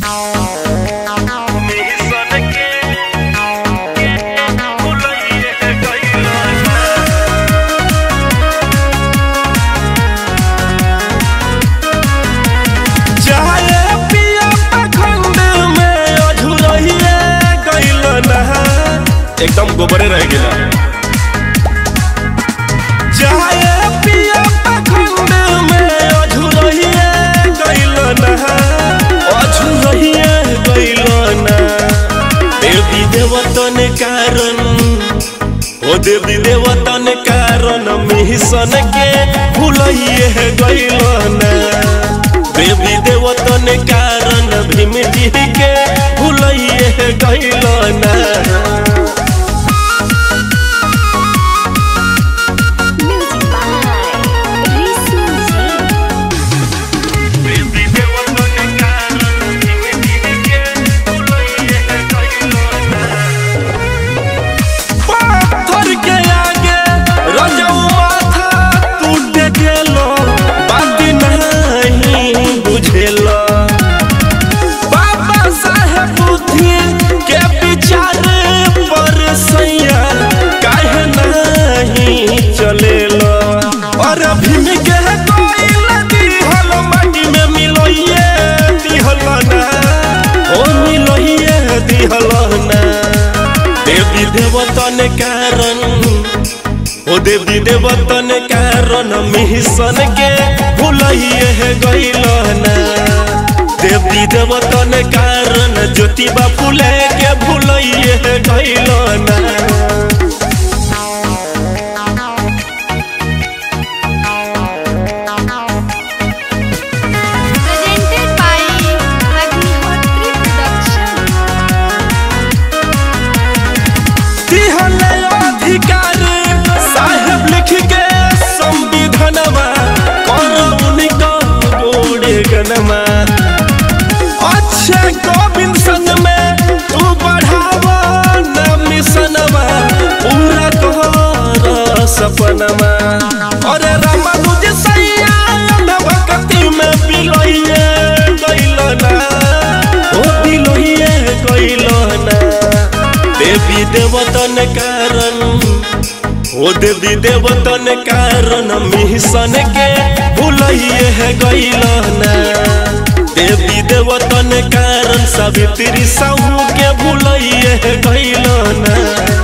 एकदम गोबरे रह गेला जाए पिया पखंड में अझुरहिए गइल ना अझुरहिए गइल ना देवी देवतन कारण ओ देवी देवतन कारण मिशन के भूलइए गइल ना देवी देवतन कारण भीम जी के भूलइए गइल ना Music by Risu पाथर के आगे रजऊ माथा टूट गेलो बात नहीं बुझेलो बाबा साहेब बुद्धि के विचार पर सैया काहे नहीं चलेलो और भीम के कोइल दिहल माटी में मिलोइए दिहल ना ओ मिलोइए दिहल ना देवी देवतन कारण ओ देवी देवतन कारण मिशन के भूलइए गइल ना देवी देवतन कारण ज्योतिबा फूले के भूलइए गइल ना Presented by Agnihotri Production. दिहले अधिकार साहेब लिख के संविधानमा करौनी का गोड़े गनमा अच्छे गोविंद संग में तू बढ़ावा न मिशनमा पूरा कर सपनमा अरे रामानुज सैया भक्ति में बिलोइए गइल ना ओ बिलोइए गइल ना देवी देवतन कारण ओ देवी देवतन कारण मिशन के भूलइए गइल ना देवी देवतन कारण सावित्री साहू के भूलइए गइल ना